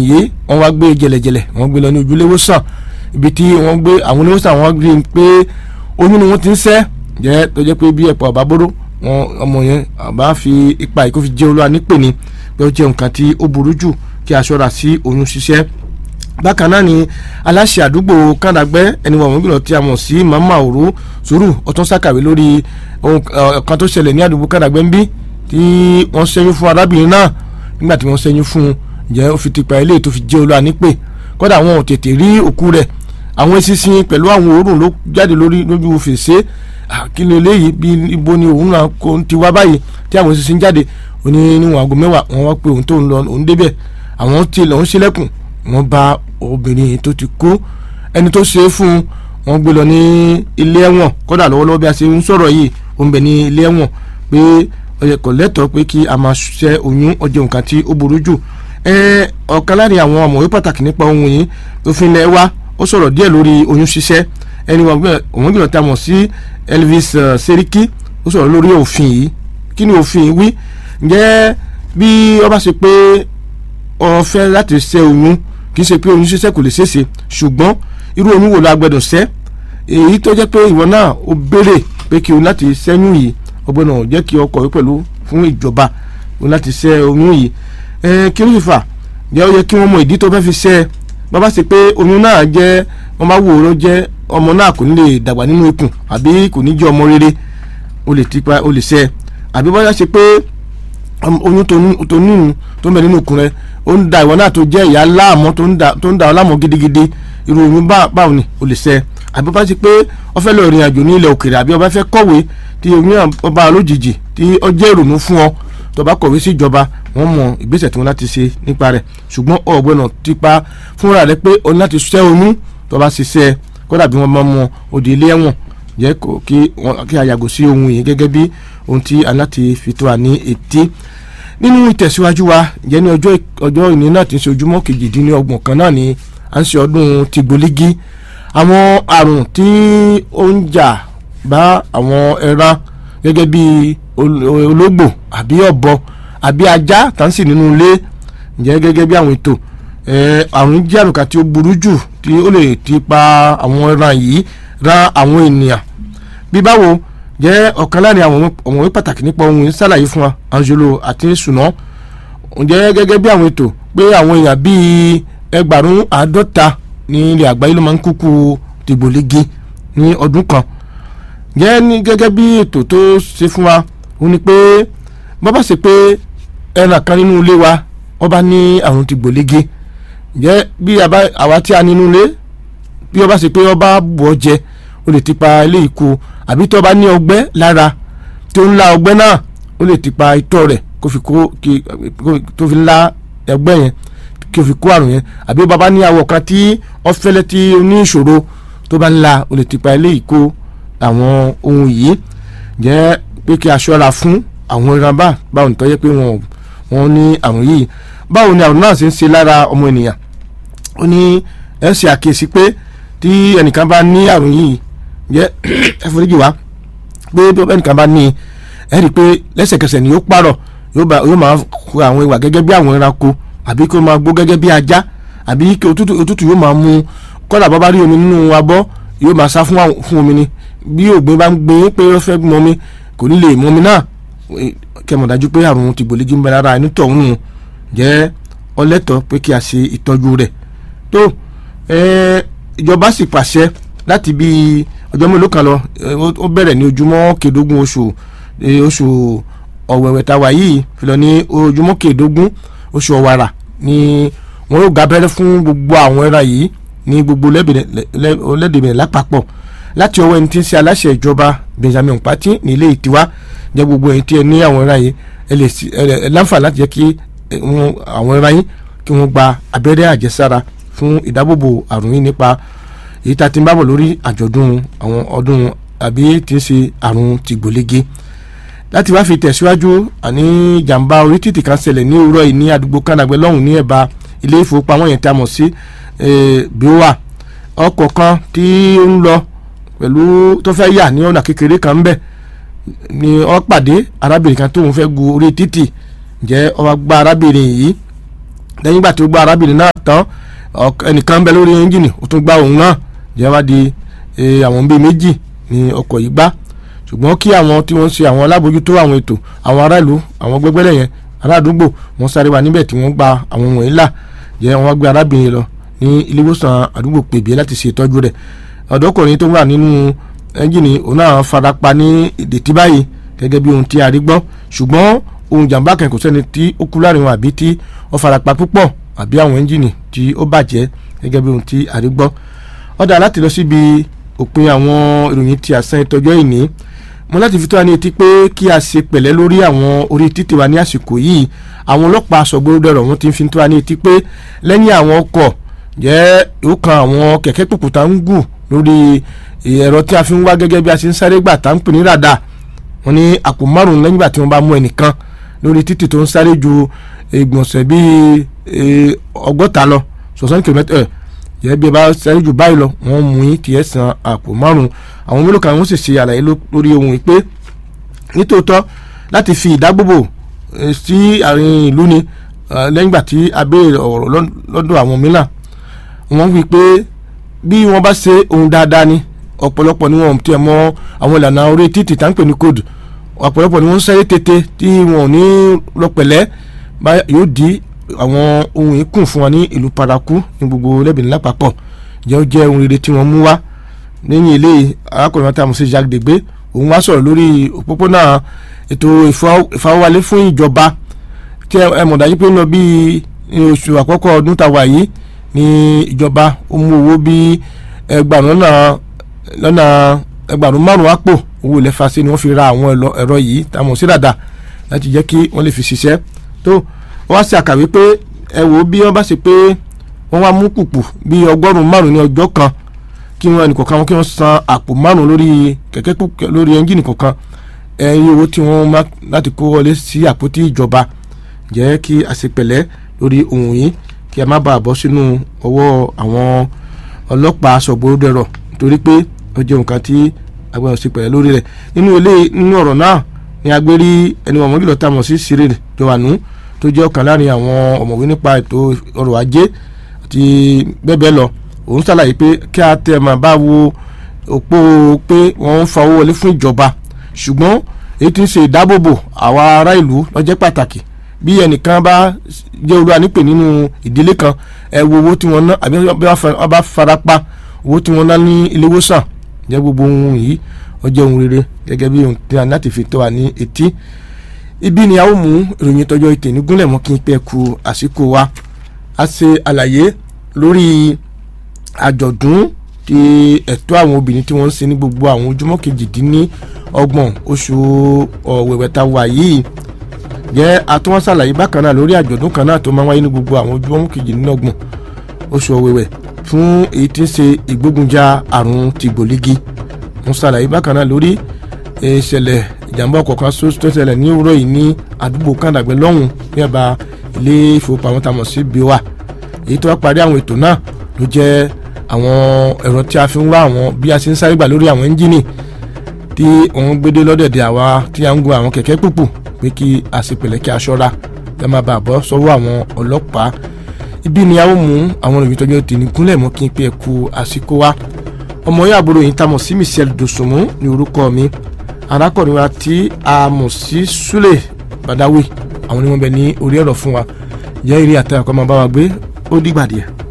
yìí wọ́n wá gbé jẹ̀lẹ̀jẹ̀lẹ̀ wọ́n gbé lọ ní ojúléwòsàn ibi tí wọ́n gbé àwọn oníwòsàn wọ́n rí i pé oyún ni wọ́n ti ń ṣẹ́ jẹ́ tó jẹ́ pé bí ẹ̀pọ̀ ọ̀bá bóró wọn ọmọ yẹn àbá fi ipa yìí kó fi jẹ́ olúwa nípè ní pé ó jẹ́ nǹkan tí ó burú jù kí a ṣọ́ra sí oyún ṣíṣẹ́ bákan náà ni aláṣẹ àdúgbò kàndàgbẹ́ ẹni wọ̀n gbìlọ̀ tí a mọ̀ sí mama òru sùúrù ọtún ṣàkàwé lórí ohun kan tó ṣẹlẹ̀ ní àdúgbò kàndàgbẹ́ ń bí tí wọ́n ṣẹ́yún fún arábìnrin náà nígbà tí wọ́n ṣẹ́yún fún un jẹ́ ó fi tipa ilé tó fi jẹ́ olúwa nípè kódà wọn ò tètè rí òkú rẹ̀ àwọn eṣinṣin pẹ̀lú àwọn òórùn ló jáde lórí lójú fèrèsé kí ni eléyìí bí ibo ni òun náà ti wá báyìí tí àwọn eṣinṣin jáde ó ní níwọ̀n aago mẹ́wàá wọn wá pé òun tó ń lọ òun débẹ̀ àwọn tí lọ́n ṣílẹ̀kùn wọ́n bá obìnrin tó ti kú ẹni tó ṣe é fún wọn gbé lọ ní ilé ẹ̀wọ̀n kódà lọ́wọ́lọ́wọ́ bí a ṣe ń sọ̀rọ̀ yìí ó ń bẹ ní ilé ẹ̀wọ̀n pé ọyẹ kò lẹ́tọ̀ọ́ pé kí a máa ṣe oyún ọjọ́ nǹkan tí ó burú jù ọ̀kan láàrin àwọn ọ̀mọ̀wé pàtàkì nípa ohun yìí òfin ilẹ̀ wa ó sọ̀rọ̀ díẹ̀ lórí oyún ṣíṣẹ́ ẹni wọn gbìyànjú tá a mọ̀ sí Elvis Seriki ó sọ̀rọ̀ lórí òfin yìí kí ni òfin yìí wí ǹjẹ́ bí ó bá ṣe pé ó fẹ́ láti ṣe oyún kì í ṣe pé oyún ṣíṣẹ́ kò lè ṣeéṣe ṣùgbọ́n irú oyún wo la gbọ́dọ̀ ṣẹ́ èyí tó jẹ́ pé ìwọ náà ó béèrè pé kí o láti ṣẹ́yún yìí ó gbọ́dọ̀ jẹ́ kí ọkọ̀ wí pẹ̀lú fún ìjọba o láti ṣẹ́ oyún yìí kí ló sì fà jẹ́ ó yẹ kí wọ́n mọ ìdí tó fẹ́ fi ṣẹ́ bàbá ṣe pé oyún náà jẹ́ wọ́n bá wò ó jẹ́ ọmọ náà kò ní lè dàgbà nínú ikùn àbí kò ní jẹ́ ọmọ rere o lè tipa o lè ṣẹ́ àbí bọ́yá ṣe pé oyún tó nínú tó ń bẹ nínú ikùn rẹ ó ń da ìwọ náà tó jẹ́ ìyá láàmú tó ń da ọ láàmú gidigidi irú oyún báwo ni o lè ṣẹ́ àbí bá ṣe pé ó fẹ́ lọ ìrìn àjò ní ilẹ̀ òkèèrè àbí ó bá fẹ́ kọ̀wé tí oyún ọba lójijì tí ó jẹ́ ìrònú fún ọ tó bá kọ̀wé sí ìjọba wọ́n mọ ìgbésẹ̀ tí wọ́n láti ṣe nípa rẹ̀ ṣùgbọ́n ọ̀gbẹ́nà ti pa fúnra rẹ̀ pé o ní láti ṣẹ́ oyún tó bá ṣiṣẹ́ kódà bí wọ́n bá mọ òde ilé ẹ̀wọ̀n jẹ́ kí a yàgò sí ohun yìí gẹ́gẹ́ bí ohun tí a láti fi tó wa ní etí nínú ìtẹ̀síwájú wa jẹ́ ní ọjọ́ ọjọ́ ìní náà ti ń ṣe ojúmọ́ kejìdínlọ́gbọ̀n kan náà ni à ń ṣe ọdún tìgbòlígí àwọn àrùn tí ó ń jà bá àwọn ẹran gẹ́gẹ́ bí ológbò àbí ọ̀bọ àbí ajá tá ń sì nínú ilé ǹjẹ́ gẹ́gẹ́ bí àwọn ètò àrùn jẹ́ àrùn kan tí ó burú jù tí ó lè ti pa àwọn ẹran yìí ran àwọn ènìyàn bí báwo jẹ́ ọ̀kan láàrin àwọn ọ̀mọ̀wé pàtàkì nípa ohun ìsàlàyé fún wa Angelo àti Sùnà ǹjẹ́ gẹ́gẹ́ bí àwọn ètò pé àwọn èèyàn bíi ẹgbàrún àádọ́ta ní ilẹ̀ àgbáyé ló máa ń kúkú tìgbòlégi ní ọdún kan jẹ́ ní gẹ́gẹ́ bí ètò tó ṣe fún wa ó ní pé bọ́bá ṣe pé ẹran kan nínú ilé wa wọ́n bá ní àrùn tìgbòlégi jẹ́ bí àwa tí a nínú ilé bí wọ́n bá ṣe pé wọ́n bá bù ọ́ jẹ ó lè ti pa ilé ìkó àbí tó bá ní ọgbẹ́ lára tó ń la ọgbẹ́ náà ó lè ti pa itọ́ rẹ̀ kó fi kó tó fi la ẹgbẹ́ yẹn kí o fi kó àrùn yẹn àbí bàbá ní awọ kan tí ọfẹlẹ tí o ní ìṣòro tó bá ń la o lè ti pa ilé ìkó àwọn ohun yìí jẹ́ pé kí a ṣọ́ra fún àwọn ìran bá báwo ní tọ́jẹ́ pé wọ́n wọ́n ní àrùn yìí báwo ni àrùn náà ṣe ń ṣe lára ọmọ ènìyàn ó ní ẹ ṣe àkíyèsí pé tí ẹnìkan bá ní àrùn yìí jẹ́ ẹ foríjì wá pé bí ẹnìkan bá ní ẹ rí i pé lẹ́sẹ̀kẹsẹ̀ ni yóò pààrọ̀ yóò máa kó àwọn ìwà gẹ́gẹ́ bí àwọn ẹranko àbí kó máa gbó gẹ́gẹ́ bí ajá àbí kí òtútù òtútù yóò máa mú kọ́dà bá bá rí omi nínú abọ́ yóò máa sá fún fún omi ni bí ògbìn bá ń gbé pé ó fẹ́ mọ omi kò ní lè mọ omi náà kẹmọ̀ dájú pé àrùn tìgbòlégí ń bẹ lára ẹni tọ̀hún nù jẹ́ ọlẹ́tọ̀ pé kí a ṣe ìtọ́jú rẹ̀ tó ìjọba sì pàṣẹ láti bí ọjọ́ mélòó kan lọ ó bẹ̀rẹ̀ ní ojúmọ́ kẹẹ̀ẹ́dógún oṣù oṣù ọ̀wẹ̀wẹ̀ tàwa yìí fi lọ ní ojúmọ́ kẹẹ̀ẹ́dógún oṣù ọ̀wàrà ni wọn yóò ga abẹ́rẹ́ fún gbogbo àwọn ẹran yìí ní gbogbo lẹ́dẹ̀bẹ̀rẹ̀ lápapọ̀ láti ọwọ́ ẹni tí ń ṣe aláṣẹ ìjọba Benjamin Pati ní ilé ìtiwá jẹ́ gbogbo ẹni tí ẹ ní àwọn ẹran yìí ẹ lè ẹ láǹfààní láti jẹ́ kí àwọn ẹran yìí kí wọ́n gba abẹ́rẹ́ àjẹsára fún ìdábòbò àrùn yìí nípa èyí tá a ti ń bábọ̀ lórí àjọ̀dún àwọn ọdún àbí tí ń ṣe àrùn tìgbòlége láti wá fi tẹ̀síwájú àní jàǹbá orí títì kan ṣẹlẹ̀ ní òwúrọ̀ yìí ní àdúgbò kánàgbẹ́ lọ́hùn ní ẹ̀bá ilé ìfowópamọ́ yẹn tí a mọ̀ sí bíwà ọkọ̀ kan tí ó ń lọ pẹ̀lú tó fẹ́ yà ní ọ̀nà kékeré kan ńbẹ̀ ni ó pàdé arábìnrin kan tóun fẹ́ gu orí títì jẹ́ ó wá gbá arábìnrin yìí lẹ́yìn ìgbà tí ó gba arábìnrin náà tán ẹnìkan bẹ lórí ẹ́ńjìnì ó tún gba òun náà jẹ́ wá di àwọn bíi méjì ní ọkọ̀ yìí gbá ṣùgbọ́n kí àwọn tí wọ́n ń ṣe àwọn alábòójútó àwọn ètò àwọn aráàlú àwọn gbẹgbẹ́lẹ̀ yẹn ará àdúgbò wọ́n sáré wá níbẹ̀ tí wọ́n gba àwọn wọ̀nyí là jẹ́ wọ́n gbé arábìnrin lọ ní ilé ìwòsàn àdúgbò pèbí láti ṣe ìtọ́jú rẹ̀ ọ̀dọ́kùnrin tó wà nínú ẹ́ńjìnì òun náà farapa ní ìdètí báyìí gẹ́gẹ́ bí ohun tí a rí gbọ́ ṣùgbọ́n ohun jàǹbá kan kò sẹ́ni tí ó kú láàrin wọn àbí tí ó farapa púpọ̀ àbí àwọn ẹ́ńjìnì tí ó bàjẹ́ gẹ́gẹ́ bí ohun tí a rí gbọ́ ọ̀dà láti lọ síbi òpin àwọn ìròyìn tí a sàn ìtọ́jọ́ ìní mo láti fi tó wa ní etí pé kí a ṣe pẹ̀lẹ́ lórí àwọn orí títì wa ní àsìkò yìí àwọn ọlọ́pàá aṣọ́gbóròdọ̀rọ̀ wọn ti fi tó wa ní etí pé lẹ́yìn àwọn ọkọ̀ jẹ́ ó kan àwọn kẹ̀kẹ́ pòpòtà ń gùn lórí ẹ̀rọ tí a fi ń wá gẹ́gẹ́ bí a ṣe ń sáré gbà tá ń pè ní ràdà wọn ní àpò márùn lẹ́yìn ìgbà tí wọ́n bá mú ẹnìkan lórí títì tó ń sáré ju ìgbọ̀nsẹ̀ bíi ọgọ́ta lọ sọ̀sán kìlómítà ẹ̀ yẹ bí ẹ bá sáré jù báyìí lọ wọ́n mú yín tiẹ̀ san àpò márùn àwọn mélòó kan wọ́n sì ṣe àlàyé lórí ohun yìí pé nítòótọ́ láti fi ìdágbòbò sí àárín ìlú ni lẹ́yìn ìgbà tí a béèrè ọ̀rọ̀ lọ́dọ̀ àwọn mìíràn wọ́n wí pé bí wọ́n bá ṣe ohun dáadáa ni ọ̀pọ̀lọpọ̀ ni wọ́n tiẹ̀ mọ àwọn ìlànà orí títì tá ń pè ní kóòdù ọ̀pọ̀lọpọ̀ ni wọ́n ń sáré tètè tí wọn ò ní lọ́pẹ̀lẹ́ yóò di àwọn ohun ìkùn fún wa ní ìlú paraku ní gbogbo lẹ́bìnrin lápapọ̀ jẹ́ ó jẹ́ ohun rere tí wọ́n mú wá lẹ́yìn eléyìí arákùnrin wọn tí a mọ̀ sí Jacques Degbe òun wá sọ̀rọ̀ lórí òpópónà ètò ìfawọ́wálé fún ìjọba tí ẹ mọ̀ dájú pé ń lọ bí oṣù àkọ́kọ́ ọdún tá a wà yìí ní ìjọba ó mú owó bí ẹgbàrún lọ́nà lọ́nà ẹgbàrún márùn-ún àpò owó ilẹ̀ fàṣẹ ni wọ́n fi ra àwọn ẹ̀rọ yìí tá a mọ̀ sí dàda láti jẹ́ kí wọ́n lè fi ṣiṣẹ́ tó wọ́n á ṣe àkàwé pé ẹ wò ó bí wọ́n bá ṣe pé wọ́n wá mú kùkù bí ọgọ́rùn-ún márùn-ún ní ọjọ́ kan kí wọ́n ẹnì kọ̀ọ̀kan kí wọ́n san àpò márùn-ún lórí kẹ̀kẹ́ lórí ẹ́ńjìnì kọ̀ọ̀kan ẹ̀yìn owó tí wọ́n má láti kó wọlé sí àpótí ìjọba jẹ́ kí a ṣe pẹ̀lẹ́ lórí ohun yìí kí a má bàa bọ́ sínú ọwọ́ àwọn ọlọ́pàá aṣọ́gbóròdẹ̀rọ̀ nítorí pé ó jẹ́ nǹkan tí a gbọ́dọ̀ ṣe pẹ̀lẹ́ lórí rẹ̀ nínú ilé nínú ọ̀rọ̀ náà ni a gbé rí ẹni wọn mọ́gìlọ́ tá a mọ̀ sí Cyril Jowanu tó jẹ́ ọ̀kan láàrin àwọn ọ̀mọ̀wé nípa ètò ọrọ̀ ajé àti bẹ́ẹ̀ bẹ́ẹ̀ lọ òun ṣàlàyé pé kí a tẹ̀ máa bá wo òpó pé wọ́n ń fa owó wọlé fún ìjọba ṣùgbọ́n èyí tí ń ṣe ìdáàbòbò àwa ará ìlú ló jẹ́ pàtàkì bí ẹnìkan bá jẹ́ olúwa nípè nínú ìdílé kan ẹ wo owó tí wọ́n ná àbí wọ́n bá farapa owó tí wọ́n ná ní ilé ìwòsàn jẹ́ gbogbo ohun yìí ó jẹ́ ohun rere gẹ́gẹ́ bí ohun tí a láti fi tó wa ní etí ibi ni a ó mú ìròyìn tọjọ́ ìtẹ̀ ní gúnlẹ̀ mọ́ kí n pẹ́ ku àsìkò wa a ṣe àlàyé lórí àjọ̀dún ti ẹ̀tọ́ àwọn obìnrin tí wọ́n ń ṣe ní gbogbo àwọn ojúmọ́ kejìdínlọ́gbọ̀n oṣù ọ̀wẹ̀wẹ̀ ta wà yìí jẹ́ àtúwọ́n ṣàlàyé bákan náà lórí àjọ̀dún kan náà tó máa ń wáyé ní gbogbo àwọn ojúmọ́ kejìdínlọ́gbọ̀n oṣù ọ̀wẹ̀wẹ̀ fún èyí tí ń ṣe ìgbógunjà àrùn tìgbòlígi wọ́n ṣàlàyé bákan náà lórí ìṣẹ̀lẹ̀ ìjàmbá ọkọ̀ kan tó ṣẹlẹ̀ ní òwúrọ̀ yìí ní àdúgbò kàndàgbẹ́ lọ́hùn ní ẹ̀bá ilé ìfowópamọ́ tamọ̀ sí biowa èyí tó wá parí àwọn ètò náà ló jẹ́ àwọn ẹ̀rọ tí a fi ń wá àwọn bí a ṣe ń sáré gbà lórí àwọn ẹ́ńjìnì tí wọ́n gbédé lọ́dẹ̀dẹ̀ àwa tí a ń gun àwọn kẹ̀kẹ́ pùpù pé kí a sì pẹ̀lẹ́ kí a ṣọ́ra kí a má bàa bọ́ sọ́wọ́ àwọn ọlọ́pàá ibi ni a ó mú àwọn òròyìn tọ́jú tèmi gúnlẹ̀ mọ́ kí n pé ẹ kú àsìkò wa ọmọ yóò àbúrò yìí tamọ̀ sí Michel Dosunmu ní orúkọ mi arákùnrin wa tí a mọ̀ sí Sule Badawi àwọn ni wọ́n bẹ ní orí ẹ̀rọ fún wa jẹ́ eré àtẹ̀yàkọ́ máa bá wa gbé ó dìgbà díẹ̀.